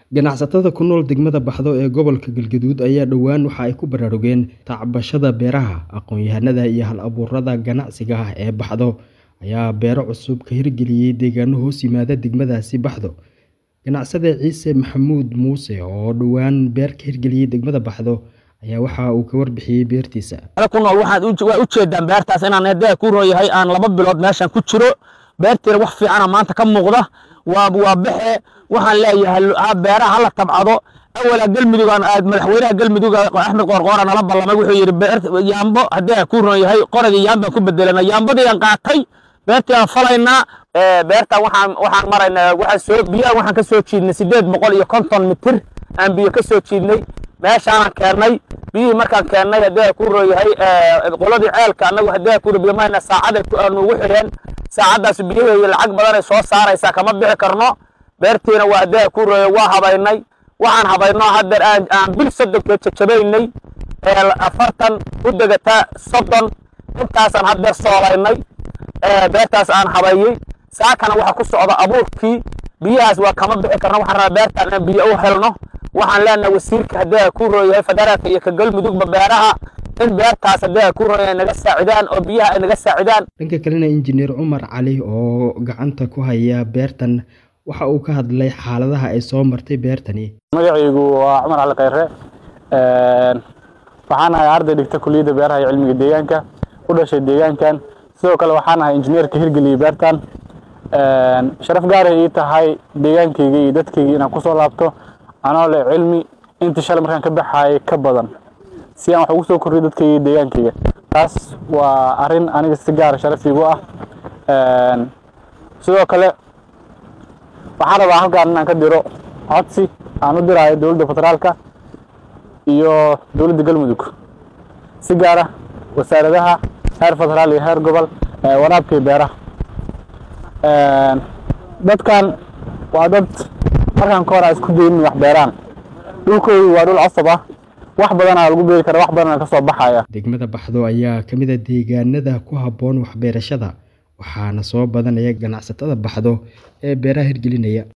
Ganacsatada ku nool degmada Baxdo ee gobolka Galgaduud ayaa dhowaan waxa ay ku baraarugeen tacbashada beeraha. Aqoon-yahanada iyo hal-abuurada ganacsiga ah ee Baxdo ayaa beero cusub ka hirgeliyay deegaano hoos yimaada degmadaasi Baxdo. Ganacsade Ciise Maxamuud Muuse oo dhowaan beer ka hirgeliyay degmada Baxdo ayaa waxa uu ka warbixiyay beertiisa. ku nool waxaad u waa u jeedaan beertaas inaan hadda ku rooyahay aan laba bilood meeshan ku jiro beerteena wax fiican maanta ka muuqda waa waa baxe waxaan leeyahay ha beeraha hala tabcado awala galmudug aan aad madaxweynaha galmudug axmed qoorqoora nala ballamay wuxuu yidhi beer yaambo haddii ku rooyahay qoradii yaambaan ku bedelana yaambadii aan qaatay beertii aan falaynaa beertan waxaan waxaan maraynaa waxaan soo biyaha waxaan ka soo jiidnay sideed boqol iyo konton mitir aan biyo ka soo jiidnay meeshaanaan keennay biyihii markaan keennay haddii ku rooyahay qoladii ceelka annagu haddii ku biyo mayna saacaday nuugu xidheen saacaddaas biyaheeyo lacag badanay soo saaraysaa kama bixi karno beertiina waa haddii ku rooyay waa habaynay waxaan habayno haddeer aan aan bil soddonkeed jajabaynay afartan u degataa soddon intaasaan haddeer soolaynay beertaas aan habayey saakana waxaa ku socda abuurkii biyahaas waa kama bixi karno waxaan rabaa beertaan inaan biyo u helno waxaan leenahay wasiirka haddii ku rooyahay federaalka iyo ka galmudugba beeraha in beertaas haddii ku rooyahay naga saacidaan oo biyaha ay naga saacidaan Dhanka kalena injineer Cumar Cali oo gacanta ku haya beertan waxa uu ka hadlay xaaladaha ay soo martay beertani. magacaygu waa cumar cali khayre waxaan ahay arday dhigta kuliyadda beeraha iyo cilmiga deegaanka u dhashay deegaankan sidoo kale waxaan ahay injineerka hirgeliyey beertan sharaf gaaray ii tahay deegaankayga iyo dadkayga inaan kusoo laabto anoo leh cilmi intii shalay markaan ka baxaayay ka badan si aan wax ugu soo kordhiyo dadkayga iyo deegaankayga taas waa arrin aniga si gaara sharaf iigu ah sidoo kale waxaan rabaa halkaan inaan ka diro codsi aan u diraayo dowladda federaalka iyo dowladda galmudug si gaara wasaaradaha heer federaal iyo heer gobol ee waraabka iyo beeraha dadkan waa dad markaan ka hor aan isku daynin wax beeraan dhulkoodu waa dhul cosab ah wax badanaa lagu beeri kara wax badanaa ka soo baxaya Degmada Baxdo ayaa ka mid ah deegaanada ku habboon waxbeerashada waxaana soo badanaya ganacsatada Baxdo ee beeraha hirgelinaya.